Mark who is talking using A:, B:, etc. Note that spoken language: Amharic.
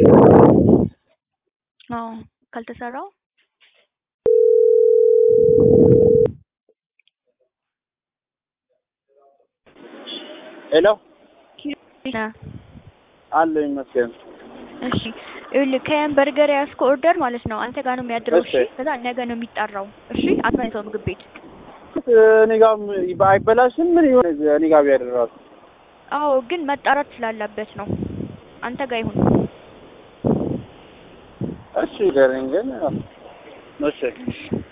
A: አዎ ካልተሰራ
B: ሄሎ
A: ኪሎ
B: አለ ይመስገን።
A: እሺ ይኸውልህ ከያን በርገር ያዝከው ኦርደር ማለት ነው አንተ ጋር ነው የሚያድረው። እሺ
B: እሺ።
A: ከዛ ነገ ነው የሚጠራው። እሺ አትመልሰው ምግብ ቤት።
B: እኔ ጋርም አይበላሽም። ምን ይሆን እኔ ጋር ቢያደራሱ
A: አዎ ግን መጣራት ስላለበት ነው። አንተ ጋር ይሁን።
B: እሺ ገረኝ ግን እሺ
A: እሺ